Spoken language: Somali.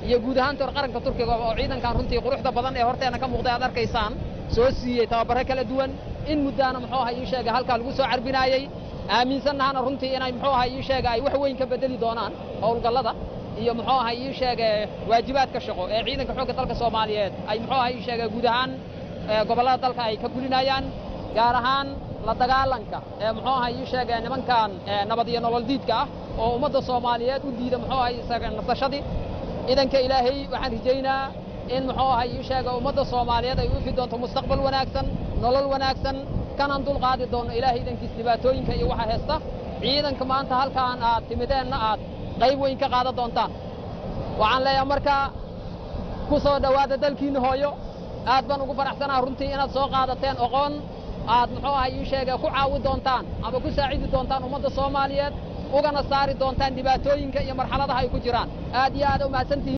iyo guud ahaan tor qaranka turkiga oo ciidankan runtii quruxda badan ee horteena ka muuqday aad arkaysaan soo siiyey tababare kala duwan in muddaana muxuu ahaa ii sheega halkaa lagu soo carbinaayey aaminsannahana runtii inay muxuu ahaa ii sheega ay wax weyn ka bedeli doonaan howlgallada iyo muxuu ahaa ii sheega waajibaadka shaqo ee ciidanka xoogga dalka soomaaliyeed ay muxuu ahaa ii sheega guud ahaan gobollada dalka ay ka gulinayaan gaar ahaan la dagaalanka ee muxuu ahaa ii sheega nimankan nabad iyo nolol diidka ah oo ummadda soomaaliyeed u diida muxuu ahaa isaga nasashadii ciidanka ilaahay waxaan rajaynaa in muxuu ahaa ii sheega ummadda soomaaliyeed ay u ifi doonto mustaqbal wanaagsan nolol wanaagsan kanaan dul qaadi doonno ilaahay idankiis dhibaatooyinka iyo waxa heesta ciidanka maanta halkaan aad timideenna aad qayb weyn ka qaadan doontaan waxaan leeyahay markaa ku soo dhowaada dalkiinna hooyo aad baan ugu faraxsanaha runtii inaad soo qaadateen oqoon aad muxuu ahaa ii sheega ku caawi doontaan ama ku saacidi doontaan ummadda soomaaliyeed ugana saari doontaan dhibaatooyinka iyo marxaladaha ay ku jiraan aad iyo aad u mahadsantihiin